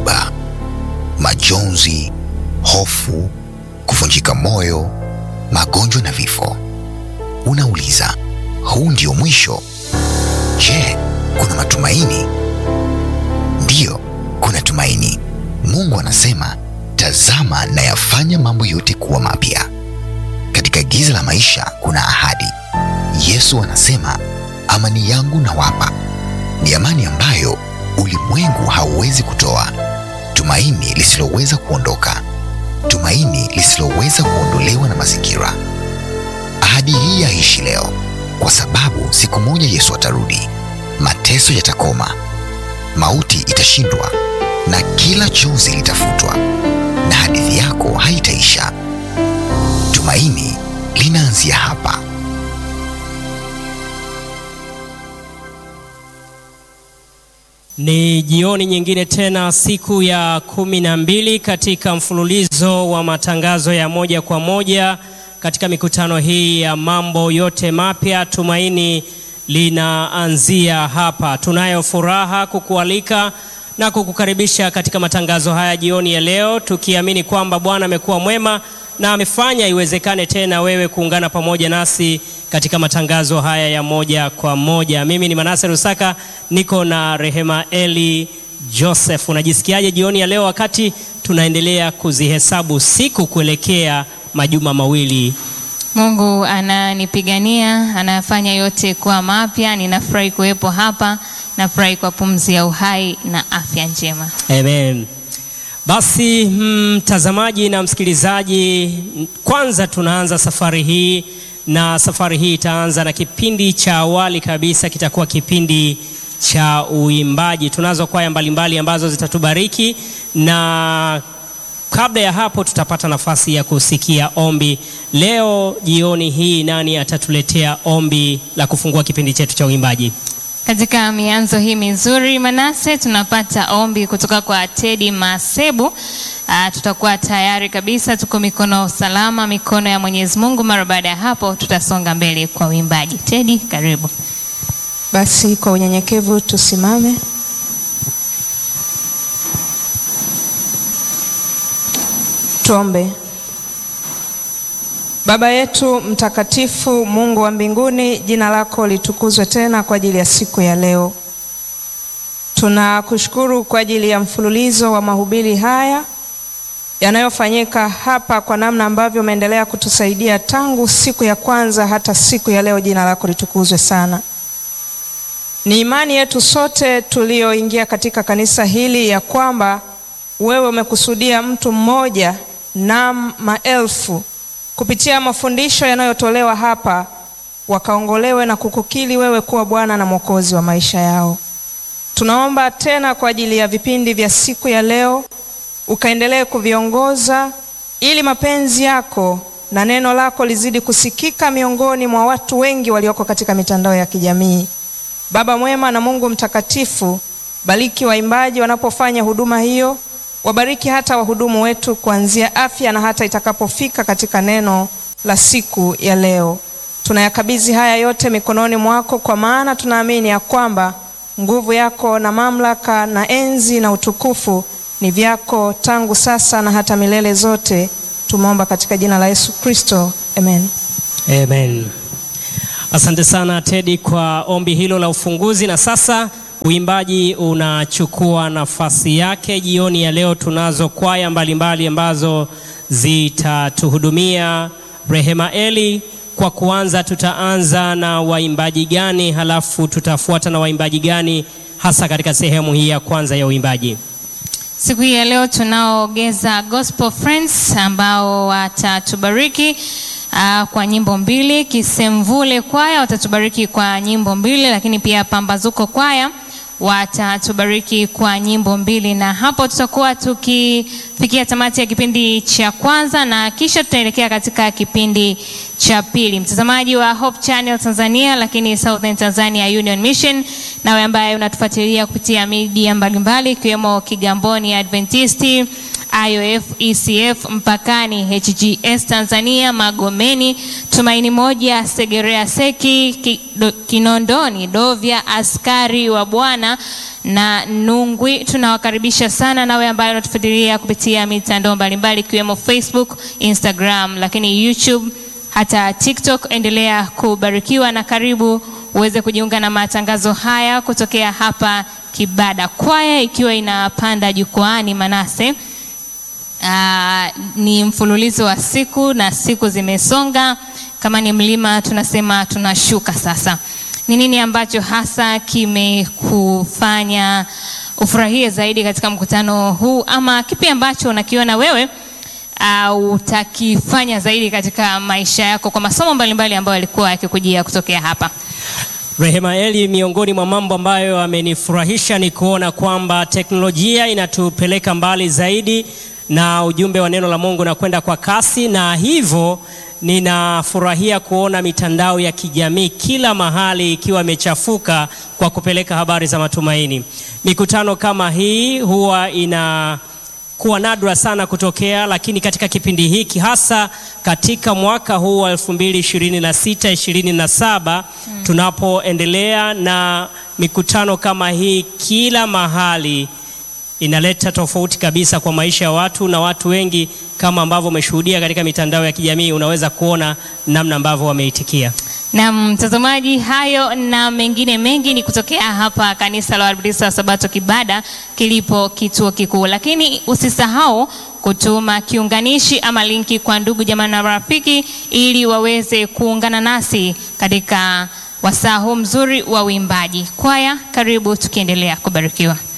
dhoruba, majonzi, hofu, kuvunjika moyo, magonjwa na vifo. Unauliza, huu ndio mwisho? Je, kuna matumaini? Ndiyo, kuna tumaini. Mungu anasema, tazama nayafanya mambo yote kuwa mapya. Katika giza la maisha kuna ahadi. Yesu anasema, amani yangu nawapa, ni amani ambayo ulimwengu hauwezi kutoa, tumaini lisiloweza kuondoka, tumaini lisiloweza kuondolewa na mazingira. Ahadi hii yaishi leo, kwa sababu siku moja Yesu atarudi, mateso yatakoma, mauti itashindwa, na kila chozi litafutwa, na hadithi yako haitaisha. Tumaini linaanzia hapa. Ni jioni nyingine tena, siku ya kumi na mbili katika mfululizo wa matangazo ya moja kwa moja katika mikutano hii ya mambo yote mapya. Tumaini linaanzia hapa. Tunayo furaha kukualika na kukukaribisha katika matangazo haya jioni ya leo, tukiamini kwamba Bwana amekuwa mwema na amefanya iwezekane tena wewe kuungana pamoja nasi katika matangazo haya ya moja kwa moja. Mimi ni Manase Rusaka, niko na Rehema Eli Joseph. Unajisikiaje jioni ya leo wakati tunaendelea kuzihesabu siku kuelekea majuma mawili? Mungu ananipigania, anafanya yote kuwa mapya. Ninafurahi kuwepo hapa, nafurahi kwa pumzi ya uhai na afya njema. Amen. Basi mtazamaji na msikilizaji, kwanza tunaanza safari hii na safari hii itaanza na kipindi cha awali kabisa, kitakuwa kipindi cha uimbaji. Tunazo kwaya mbalimbali ambazo zitatubariki na kabla ya hapo tutapata nafasi ya kusikia ombi. Leo jioni hii, nani atatuletea ombi la kufungua kipindi chetu cha uimbaji? Katika mianzo hii mizuri Manase, tunapata ombi kutoka kwa Tedi Masebu. Aa, tutakuwa tayari kabisa, tuko mikono salama, mikono ya Mwenyezi Mungu. Mara baada ya hapo, tutasonga mbele kwa uimbaji. Tedi, karibu. Basi kwa unyenyekevu tusimame. Tuombe. Baba yetu mtakatifu, Mungu wa mbinguni, jina lako litukuzwe tena kwa ajili ya siku ya leo. Tunakushukuru kwa ajili ya mfululizo wa mahubiri haya yanayofanyika hapa, kwa namna ambavyo umeendelea kutusaidia tangu siku ya kwanza hata siku ya leo. Jina lako litukuzwe sana. Ni imani yetu sote tulioingia katika kanisa hili ya kwamba wewe umekusudia mtu mmoja na maelfu kupitia mafundisho yanayotolewa hapa wakaongolewe na kukukili wewe kuwa Bwana na Mwokozi wa maisha yao. Tunaomba tena kwa ajili ya vipindi vya siku ya leo, ukaendelee kuviongoza ili mapenzi yako na neno lako lizidi kusikika miongoni mwa watu wengi walioko katika mitandao ya kijamii. Baba mwema na Mungu mtakatifu, bariki waimbaji wanapofanya huduma hiyo wabariki hata wahudumu wetu kuanzia afya na hata itakapofika katika neno la siku ya leo. Tunayakabidhi haya yote mikononi mwako, kwa maana tunaamini ya kwamba nguvu yako na mamlaka na enzi na utukufu ni vyako tangu sasa na hata milele zote. Tumeomba katika jina la Yesu Kristo, amen. Amen. Asante sana Tedi kwa ombi hilo la ufunguzi, na sasa uimbaji unachukua nafasi yake. Jioni ya leo tunazo kwaya mbalimbali ambazo zitatuhudumia. Rehema Eli, kwa kuanza, tutaanza na waimbaji gani, halafu tutafuata na waimbaji gani hasa katika sehemu hii ya kwanza ya uimbaji? Siku hii ya leo tunaogeza Gospel Friends ambao watatubariki uh, kwa nyimbo mbili. Kisemvule kwaya watatubariki kwa nyimbo mbili, lakini pia Pambazuko kwaya watatubariki kwa nyimbo mbili, na hapo tutakuwa tukifikia tamati ya kipindi cha kwanza na kisha tutaelekea katika kipindi cha pili. Mtazamaji wa Hope Channel Tanzania, lakini Southern Tanzania Union Mission, nawe ambaye unatufuatilia kupitia media mbalimbali ikiwemo Kigamboni Adventisti IOF, ECF, Mpakani, HGS Tanzania, Magomeni, Tumaini Moja, Segerea Seki, Ki- Do- Kinondoni, Dovya, Askari wa Bwana na Nungwi. Tunawakaribisha sana nawe ambaye unatufuatilia kupitia mitandao mbalimbali ikiwemo Facebook, Instagram, lakini YouTube hata TikTok. Endelea kubarikiwa na karibu uweze kujiunga na matangazo haya kutokea hapa Kibada. Kwaya ikiwa inapanda jukwaani Manase. Aa, ni mfululizo wa siku na siku zimesonga. Kama ni mlima tunasema tunashuka sasa. Ni nini ambacho hasa kimekufanya ufurahie zaidi katika mkutano huu, ama kipi ambacho unakiona wewe uh, utakifanya zaidi katika maisha yako kwa masomo mbalimbali ambayo yalikuwa yakikujia kutokea hapa? Rehema Eli, miongoni mwa mambo ambayo amenifurahisha ni kuona kwamba teknolojia inatupeleka mbali zaidi na ujumbe wa neno la Mungu unakwenda kwa kasi, na hivyo ninafurahia kuona mitandao ya kijamii kila mahali ikiwa imechafuka kwa kupeleka habari za matumaini. Mikutano kama hii huwa ina kuwa nadra sana kutokea, lakini katika kipindi hiki hasa katika mwaka huu wa 2026 27 tunapoendelea na mikutano kama hii kila mahali inaleta tofauti kabisa kwa maisha ya watu na watu wengi, kama ambavyo umeshuhudia katika mitandao ya kijamii, unaweza kuona namna ambavyo wameitikia. Na mtazamaji, hayo na mengine mengi ni kutokea hapa kanisa la Waadventista wa Sabato Kibada kilipo kituo kikuu, lakini usisahau kutuma kiunganishi ama linki kwa ndugu jamaa na marafiki ili waweze kuungana nasi katika wasaa huu mzuri wa uimbaji. Kwaya, karibu tukiendelea kubarikiwa.